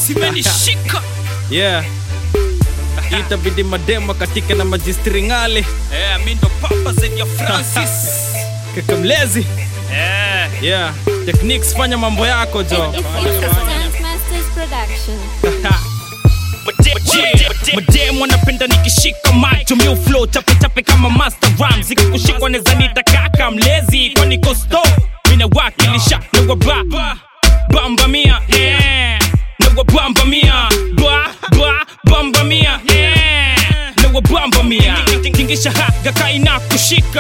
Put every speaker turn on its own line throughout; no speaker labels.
zimenishika
yeah itabidi mademo katika na majistringale
eh, mi ndo papa zaidi ya francis
kakamlezi
eh.
yeah techniques fanya mambo yako jo
It's, it's a Stunt Masters production.
madem wanapenda nikishika macho miu flow chapechape kama master ram zikikushikwa neza nitakaka mlezi kwani kosto minawakilisha nawaba bamba mia eh. nawabamba mia ba ba bamba mia eh. nawabamba mia tingisha haga kaina kushika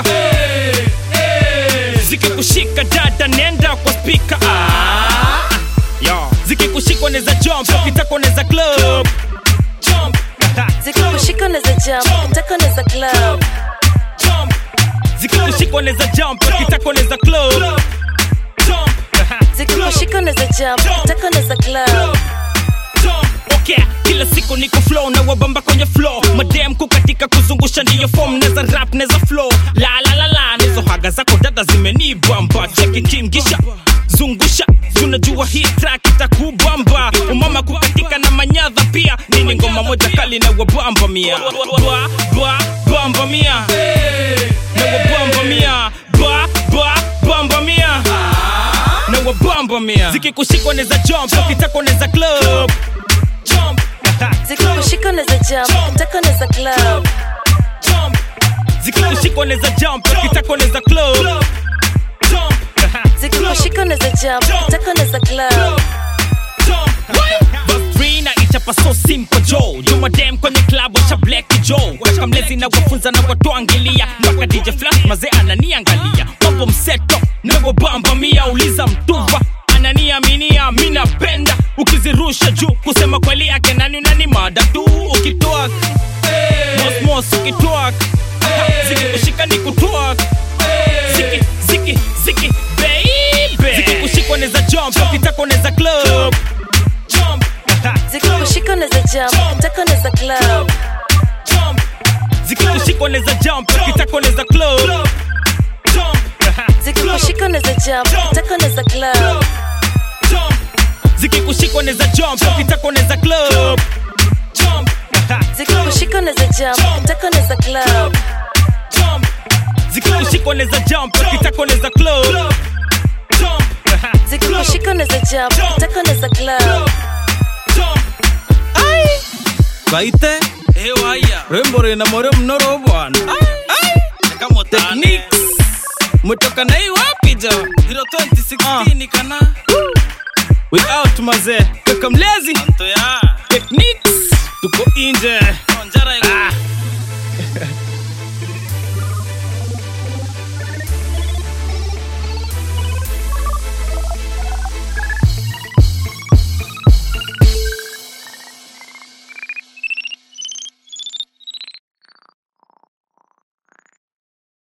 zikikushika dada nenda kwa spika ah. Yo. zikikushikwa neza jump ukitaka neza club jump
zikikushika neza jump taka neza club
jump zikikushikwa neza jump ukitaka neza club jump
zikikushika neza jump taka neza club
Okay, kila siku niko flow na wabamba kwenye flow madem kukatika kuzungusha ndiyo form neza rap neza flow la la la la nizo haga zako dada zimenibamba cheki tingisha zungusha tunajua hii track itakubamba umama kukatika na manyadha pia nini ngoma moja kali na wabamba mia Ba, ba, bamba mia na wabamba mia ba ba bamba mia na wabamba mia zikikushikwa neza jump ukitaka neza club jump
zikikushika neza jump taka neza club
jump zikikushikwa neza jump ukitaka neza club jump
zikikushika neza jump taka neza club
Babrina ichapa so simple jo jumadem kwenye klabu cha black jo weka mlezi na wafunza na watuangilia mpaka dj flash mazee ananiangalia mambo mseto nawobamba mia uliza mtuva ananiaminia mi napenda ukizirusha juu kusema kweli yake nani unani mada tu ukitwak mosmos ukitwak zikikushika ni kutwak ziki ziki ziki baby zikikushikwa neza jump ukitaka neza club jump
zikikushika neza jump taka neza club
jump zikikushikwa neza jump ukitaka neza club jump
zikikushika neza jump taka neza club
jump zikikushikwa neza jump ukitaka neza club jump
zikikushika neza jump taka neza club
jump zikikushikwa neza jump ukitaka neza club jump
zikikushika neza jump taka neza club
jump
kaite
hewaya
rembo rina more mnoro bwana
kama
techniques mtoka na hii wapi jo
2016 kana
we out mazee kakamlezi
to ya
techniques tuko inje
onja